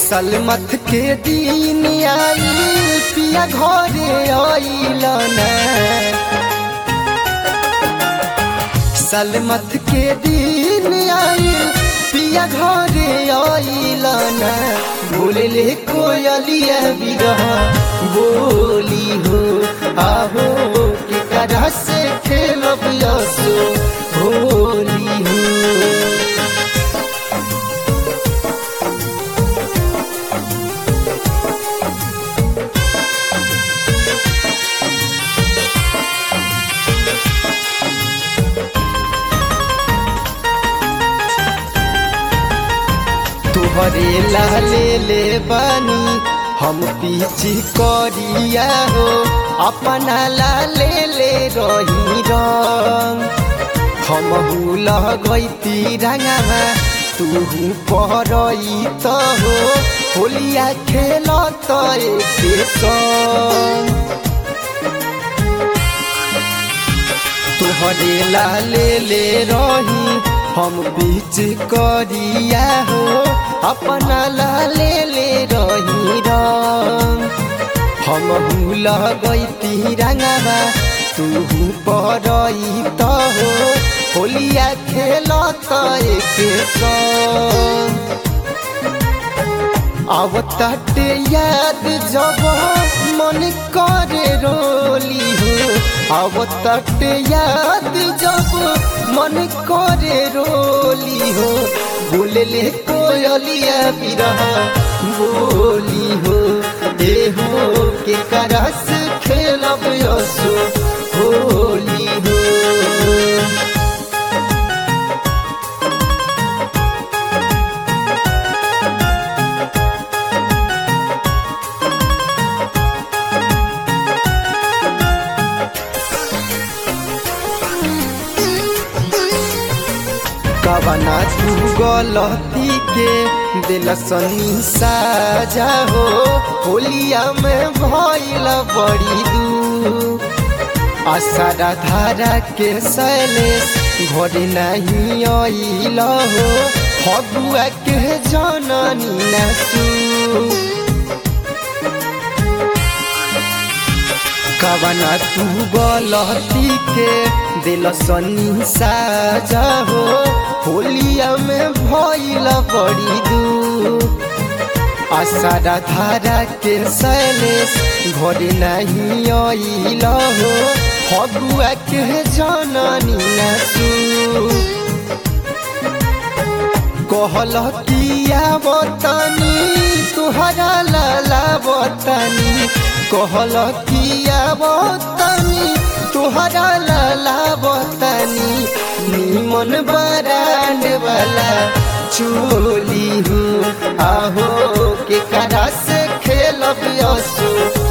सलमत के दिन आई पिया घरे आइल ना सलमत के दिन आई पिया घरे आइल ना बोले कोयलिया बिरह बोली हो आहो के करा से खेलब यसो होली हो तुहरे लाले ले बानी हम पीछे करिया हो अपना लाले ले रही रंग हम लह गईती रंगवा तू पहरई तो हो होलिया खेल तो एक संग तुहरे लाले ले रही हम बीच करिया हो अपना लाले ले रही रंग हम भूल गई रंगवा तू पड़ई तो हो होलिया खेल तो एक संग अब तट याद जब मन करे रोली हो अब तट याद जब मन करे रोली हो बोले कोयलिया बिरह बोली हो ए हो के करस खेलब यसो होली हो कवना तू गलती के दिल सनी साजा हो होलिया में भइल बड़ी दू आसारा धारा के सैलेश घर नहीं आइल हो फगुआ के जननी नसू कवना तू गलती के दिल सनी साजा हो होलिया में भइल बड़ी दू आसारा धारा के सैलेश घर नहीं आइल हो फगुआ के जननी नसू कहल किया बतानी तुहरा लाला बतानी कहल किया बतानी तुहरा लाला बतानी निमन बरांड वाला चोली हूँ आहो के करा से खेलब यसो